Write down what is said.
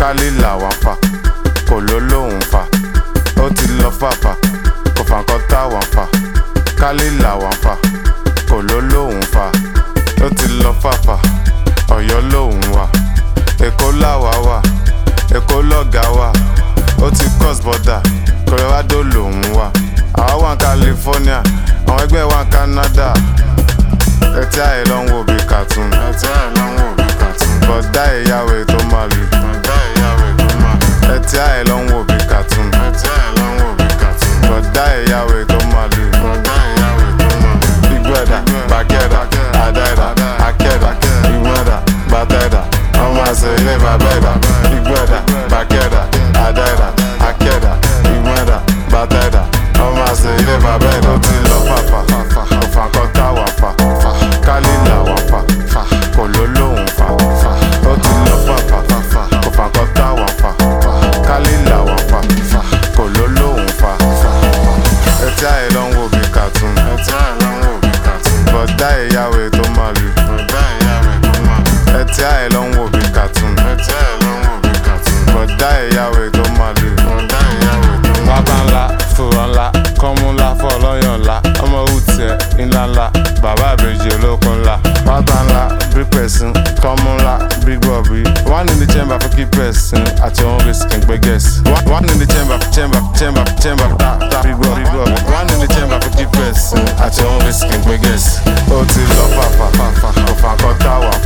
kálí làwọn fà kò ló lóhùn fà ó ti lọ fàfà kò fà nǹkan táwọn fà kálí làwọn fà kò ló lóhùn fà ó ti lọ fàfà ọ̀yọ́ lóhùn wà èkó làwà wà èkó lọ́gà wà ó ti cross border colorado lòún wà àwa wà ní california àwọn ẹgbẹ́ wà ní canada ẹtí àyè ló ń wo bí cartoon ẹtí àyè ló ń wo bí cartoon bọ̀dá ìyàwó tó máa lù bọ̀dá ìyàwó tó máa lù ẹtí àyè ló ń wo bí cartoon ẹtí àyè ló ń wo bí cartoon bọ̀dá ìyàwó tó máa lù bọ̀dá ìyàwó tó máa lù ìgbẹ́dà bàkẹ́dà àdáìdà akẹ́dà ìgbẹ́dà bàtẹ́dà ọmọ àṣẹ ilé bàbẹ́dà ìgbẹ́dà bàkẹ́dà àdáìdà akẹ́dà ìgbẹ́dà bàtẹ́dà ọmọ àṣẹ ilé bàbẹ́dà ó ti lọ fàfà òfà kan táwà fà kálí làwọn fà kò ló lóhùn fà ó ti lọ fàfà òfà kan táwà fà kálí làwọn fà kò ló lóhùn fà ẹtí àyè ló ń wo bí cartoon ẹtí àyè ló ń wo bí cartoon bọ̀dá ìyàwó tó máa lù bọ̀dá ìyàwó tó máa lù ẹtí àyè ló ń wo bí cartoon ẹtí àyè ló ń wo bí cartoon bọ̀dá ìyàwó tó máa lù bọ̀dá ìyàwó tó máa lù. wábà ńlá fòrò ńlá kọ́mú ńlá fọlọ́yàn ńlá ọmọ òwútiẹ̀ ńlá ńlá bàbá àbèjì olókun ńlá wábà ńlá bí pẹ̀sìn kọ́mú ńlá bí gbọ̀bí one in the chamber for keep person àti òun risk ń gbé gẹ̀ẹ́sì one in the chamber chamber chamber chamber ta ta bí gbọ̀ bí gbọ̀ one in the chamber for keep person àti òun risk ń gbé gẹ̀ẹ́sì ó ti lọ fàfà fàfà òfà kan táwà